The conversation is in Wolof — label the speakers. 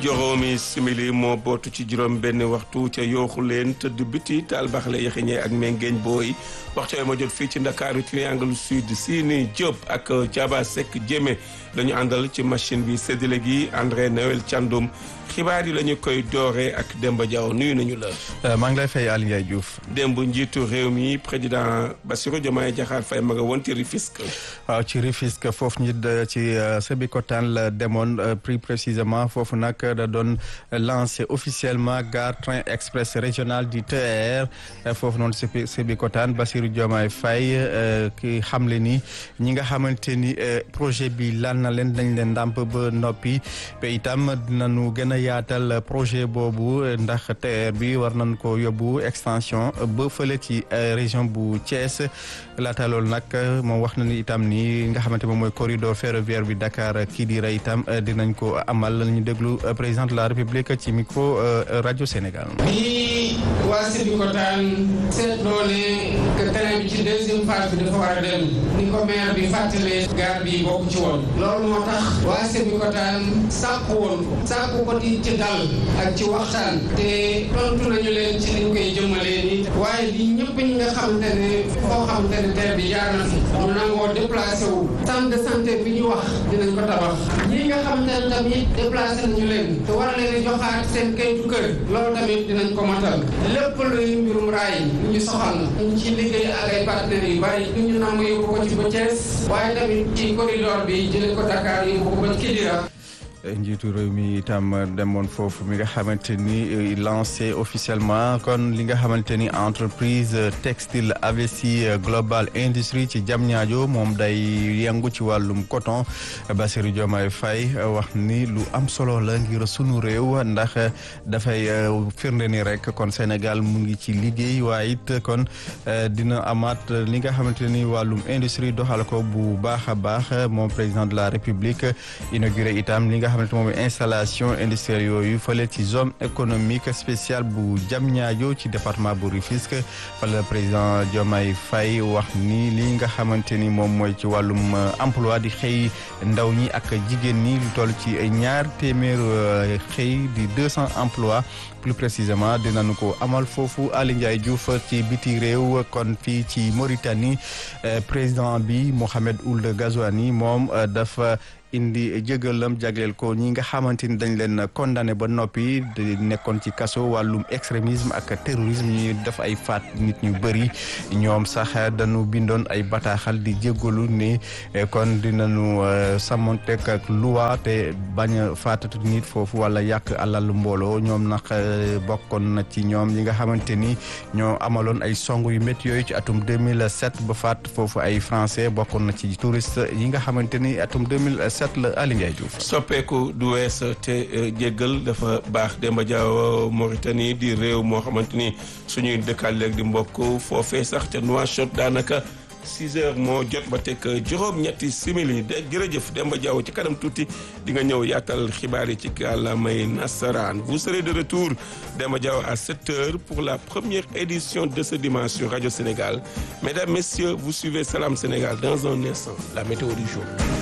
Speaker 1: juróomi simili moo bootu ci juróom benn waxtu ca yooxu leen tëdd biti taal baxle yaxiñee ak mengeeñ booy waxtu yooyu ma jot fii ci ndakaaru triangle sud Sini Diop ak Diaba Seck Jémé dañu àndal ci machine bi séddale gi André Noël Thiandoum xibaar yi la ñu koy dooree ak Demba Diaw nuyu nañu la.
Speaker 2: maa ngi lay fay Aliou Ndiaye Diouf.
Speaker 1: démb njiitu réew mi président Bassirou Diomaye Diakhar Faye ma nga woon ci Rufisque.
Speaker 2: waaw ci Rufisque foofu ñu ci Sébikotane la demoon plus précisément foofu nag da doon lancé officiellement gare train express régional du TER foofu noonu Sébikotane Bassirou Diomaye Faye ki xamle ni ñi nga xamante ni projet bi lan na leen dañ leen ndàmp ba noppi te itam dinañu gën a yaatal projet boobu ndax TER bi war nañ ko yóbbu extension ba fële ci région bu Thiès laata loolu nag moom wax na ni itam ni nga xamante moom mooy corridor ferroviaire bi Dakar Kidira itam dinañ ko amal ñu déglu président de la République ci micro rajo Sénégal.
Speaker 3: bi waa Sébikotane seetloo ne que train bi ci deuxième phase bi dafa war a dem ni ko maire bi fàttalee gare bi bokk ci woon loolu moo tax waa Sébikotane sàkku woon ko sàkku ko di ci dal ak ci waxtaan te tontu nañu leen ci liñ koy jëmalee ni waaye li ñëpp ñi nga xamante ne foo xamante ne terre bi jaar na fi ñu nangoo déplacé wu centre de santé bi ñu wax dinañ ko tabax ñi nga xamante ne tamit déplacé nañu leen te war leen a joxaat seen kayitu kër loolu tamit dinañ ko matal lépp luy mbirum raay ñu soxal na ñu ci liggéey ak ay partenaires yu bari ñu ñu nangu yóbbu ko ci ba Thiès waaye tamit ci corridor bi jëlee ko Dakar yóbbu ko ba Kidira
Speaker 2: njiitu réew mi itam demoon foofu mi nga xamante ni lancé officiellement kon li nga xamante ni entreprise textile Avesi Global Industrie ci Diamniadio moom day yëngu ci wàllum coton Bassirou Diomaye Faye wax ni lu am solo la ngir sunu réew ndax dafay firnde ni rek kon Sénégal mu ngi ci liggéey waaye it kon dina amaat li nga xamante ni wàllum industrie doxal ko bu baax a baax moom président de la République inauguré itam li nga xamante moom installation industrielle yooyu fële ci zone économique spéciale bu Diamniadio ci département bu Rufisque fala président Diomaye Faye wax ni li nga xamante ni moom mooy ci wàllum emploi di xëy ndaw ñi ak jigéen ñi lu toll ci ñaar téeméer xëy di deux cents emplois plus précisément dinañu ko amal foofu Ali Ndiaye Diouf ci biti réew kon fii ci Mauritanie président bi Mohamed Ould Ghazouani moom dafa indi jëgalam jagleel ko ñi nga xamante ni dañ leen condamné ba noppi di nekkoon ci kaso wàllum extrémisme ak terrorisme ñu def ay faat nit ñu bëri ñoom sax dañu bindoon ay bataaxal di jégalu ni kon dinañu sàmmonteeg ak loi te bañ a faatatu nit foofu wala yàq alal mbooloo ñoom nag bokkoon na ci ñoom ñi nga xamante ni ñoo amaloon ay song yu métti yooyu ci atum 2007 ba faat foofu ay français bokkoon na ci touriste yi nga xamante ni atum 2007 la Ali Ndiaye Diouf
Speaker 1: soppeeku du wees te jéggal dafa baax Demba Diaw Mauritanie di réew moo xamante ni suñuy dëkkaal léegi di mbokk foofee sax te Nouakchott daanaka 6 heures moo jot ba teg juróom-ñetti simili de jërëjëf Demba Diaw ci kanam tuuti di nga ñëw yaatal xibaar yi ci kàllaamay nasaraan vous serez de retour Demba Diaw à 7 heures pour la première édition de ce dimanche sur Radio Sénégal mesdames messieurs vous suivez Salam Sénégal dans un instant la météo du jour